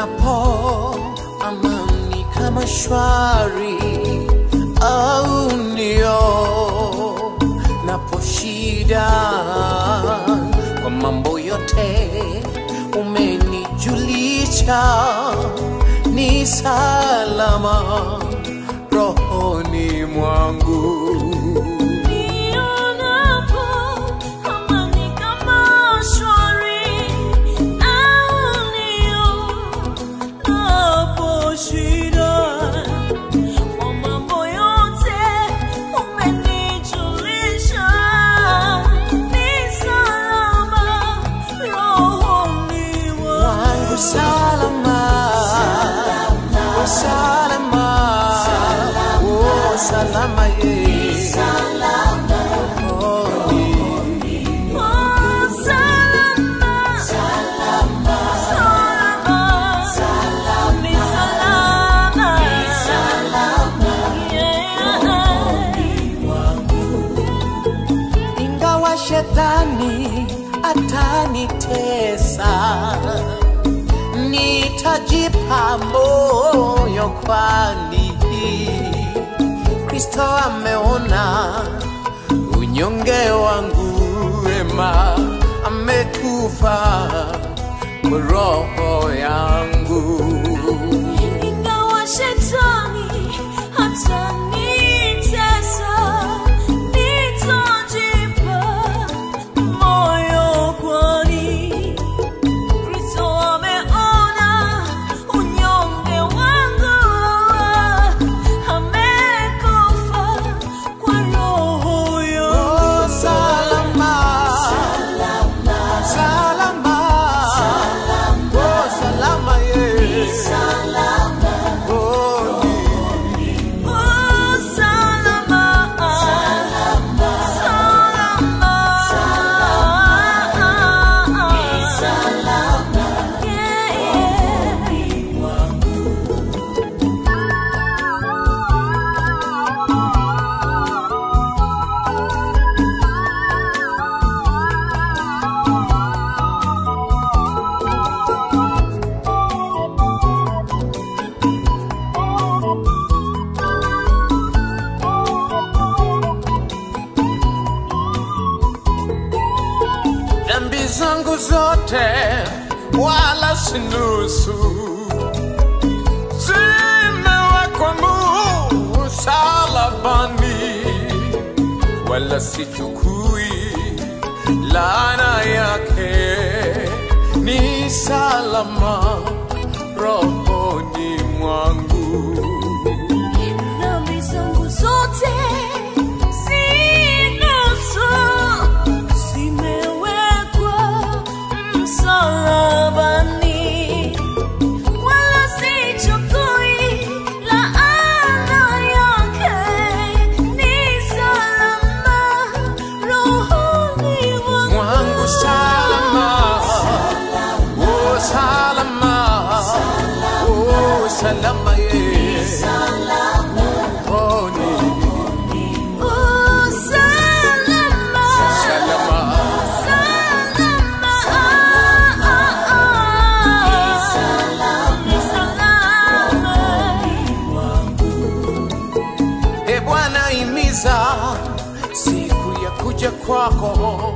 nionapo amani kama shwari au ndio napo shida kwa mambo yote umenijulisha ni salama rohoni mwangu Nionapo amani kama shwari au nionapo shida kwa mambo yote umenijulisha ni salama rohoni wangu salama Oh, salama Oh, salama ye rohoni Oh, salama, salama, ni salama, yeah. ingawa shetani atanitesa nitajipa moyo kwani kristo ameona unyonge wangu ema amekufa kwa roho yangu Ingawa shetani atanitesa, nitajipa moyo kwani Kristo ameona unyonge wangu, amekufa kwa roho Oh, yangu. salama salama Oh, salama ye Oh, Oh, salama, salama, yeah, yeah. dhambi zangu zote wala si nusu zimewekwa msalabani wala sichukui laana yake ni salama rohoni mwangu Dhambi zangu zote si nusu, zimewekwa msalabani, wala sichukui laana yake, ni salama rohoni mwangu salama oh salama oh salama ye rohoni Oh, salama, salama salama, ah, ah, ah. Ni salama. e bwana imiza siku ya kuja kwako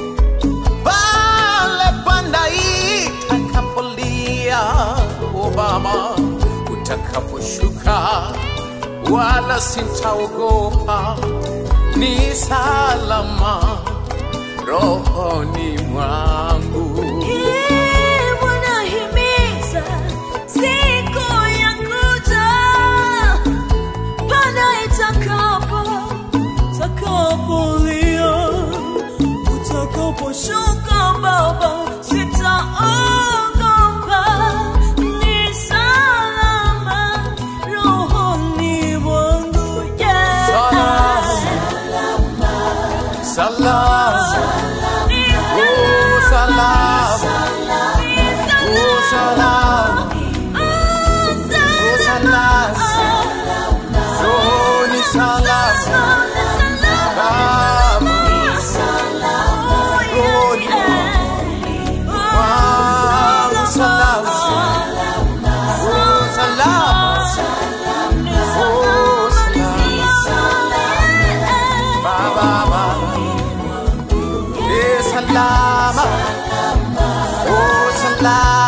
pale panda itakapolia obama utakaposhuka wala sintaogopa ni salama rohoni mwangu Ee Bwana, himiza siku ya kuja, panda itakapo, takapolia, utakaposhuka Baba, sitaogopa, ni salama rohoni mwangu, yeah. Salama. salama Ni oh salama salama